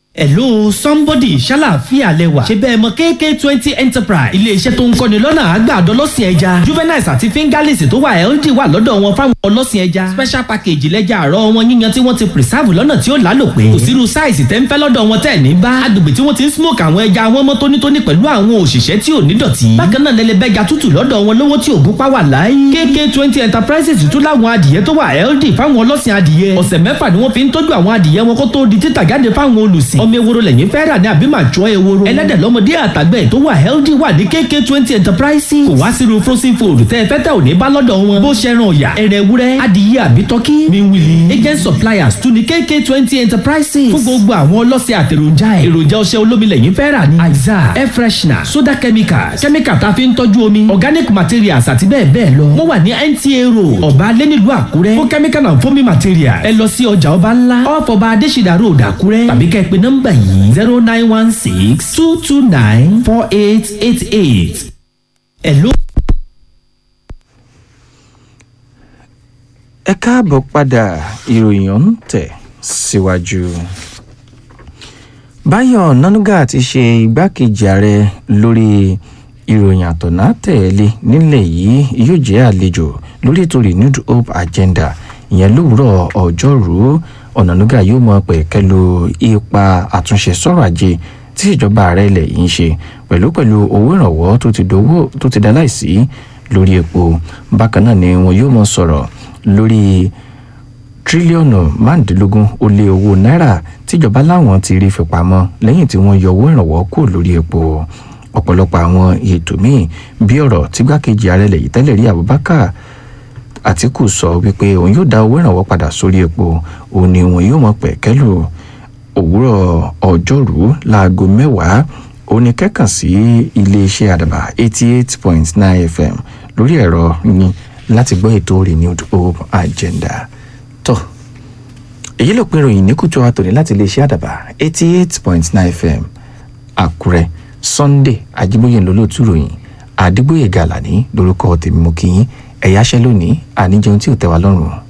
Hello somebody ṣàlàáfíà lẹwà ṣe bẹ́ẹ̀ mọ KK twenty enterprise iléeṣẹ́ tó ń kọ́ni lọ́nà àgbàdo ọlọ́sìn ẹja juveniles àti fingerlings tó wà healthy wà lọ́dọ̀ wọn fáwọn ọlọ́sìn ẹja special package lẹ́jà àárọ̀ wọn yíyan tí wọ́n ti preserve lọ́nà tí ó lálòpẹ́ kò sírú size tẹ́ ń fẹ́ lọ́dọ̀ wọn tẹ́ ní bá agbègbè tí wọ́n ti ń smoke àwọn ẹja wọn mọ́ tónítóní pẹ̀lú àwọn òṣìṣẹ́ tí ò ní dọ̀tí bákan náà lẹ́lẹ́bẹ́ja tútù lọ́dọ̀ wọn lówó tí ògùn pa wà láyé KK twenty enterprises tún láwọn adìyẹ tó wà healthy fáwọn ọlọ́sìn adìyẹ ọ̀sẹ̀ mẹ́fà ni wọ́n fi ń tọ́jú àwọn adìyẹ wọn kó tó di títà jáde fáwọn olùsìn ọmọ ewúro lẹ́yìn fẹ́ rà ní àbí màá jọ ewúro ẹlẹ́dẹ̀ lọ́mọdé àtàgbẹ̀ tó wà healthy wà ní KK twenty enterprises kò wá sírú frozen food tẹ́ ẹ fẹ́ tẹ́ ò ní bá lọ́dọ̀ wọn bó ṣẹran ọ̀yà ẹrẹ̀ ewúrẹ́ adìyẹ àbí tọ́kí miwili agent suppliers tún ní KK twenty enterprises fún gbogbo àwọn ọlọ́sẹ̀ àtẹ̀ròjà ẹ̀ èròjà ọṣẹ olómi lẹ́yìn fẹ́ rà ní aiza air freshener soda chemicals chemical tá a fi ń tọ́jú omi organic materials àti bẹ́ẹ̀ bẹ́ẹ̀ lọ wọ́n wà ní NTA road ọba alẹ́ nílùú àkúrẹ́ fún chemical and foaming materials ẹ lọ sí ọjà ọba ńlá off ọba adésìdá road àkúrẹ́ tàbí kẹ́ ẹ pè nọ́mbà yìí zero nine one six two two nine four eight eight eight. Hello. ẹ káàbọ̀ padà ìròyìn ọ̀hún tẹ̀ síwájú. báyọ̀ nanuga ti ṣe igbákejì ààrẹ lórí ìròyìn àtọ̀nà tẹ̀lé nílẹ̀ yìí yóò jẹ́ àlejò lórí ètò renewed hope agenda ìyẹn lówùúrọ̀ ọjọ́rú ọ̀nànúgà yóò mọ pẹ̀kẹ́lu ipa àtúnṣe sọ̀rọ̀ ajé tí ìjọba ààrẹ ilẹ̀ yìí ń ṣe pẹ̀lú pẹ̀lú owó ìrànwọ́ tó ti dá láìsí lórí epo bákan náà ni wọn yóò mọ sọ̀rọ̀ lórí tírílíọ̀nù márùndínlógún ó lé owó náírà tíjọba láwọn ti rí fipamọ́ lẹ́yìn tí wọ́n yọ owó ìrànwọ́ kúrò lórí epo ọ̀pọ̀lọpọ̀ àwọn ètò míì bí ọ̀rọ̀ tígbákejì ààrẹ ilẹ̀ yìí tẹ́lẹ̀ rí Abubakar Àtíkù sọ wípé òun yóò dá owó ìrànwọ́ padà sórí epo òun ni òun yóò mọ pẹ̀kẹ́lù òwúrọ̀ ọjọ́rú láago mẹ́wàá òun ni kẹ́kàn sí iléeṣẹ́ àdàbà eighty eight point nine fm lórí ẹ̀rọ yín láti gbọ́ ètò renewed hope agenda tó èyí ló pin ìròyìn ní kùtù àtòní láti iléeṣẹ́ àdàbà eighty eight point nine fm àkúrẹ́ sunday ajíbóyè lólótú ròyìn àdìgbòye gàlàní lórúkọ tèmi mú kí yín ẹ̀yáṣẹ́ lónìí àníjẹun tí ò tẹ́ wa lọ́rùn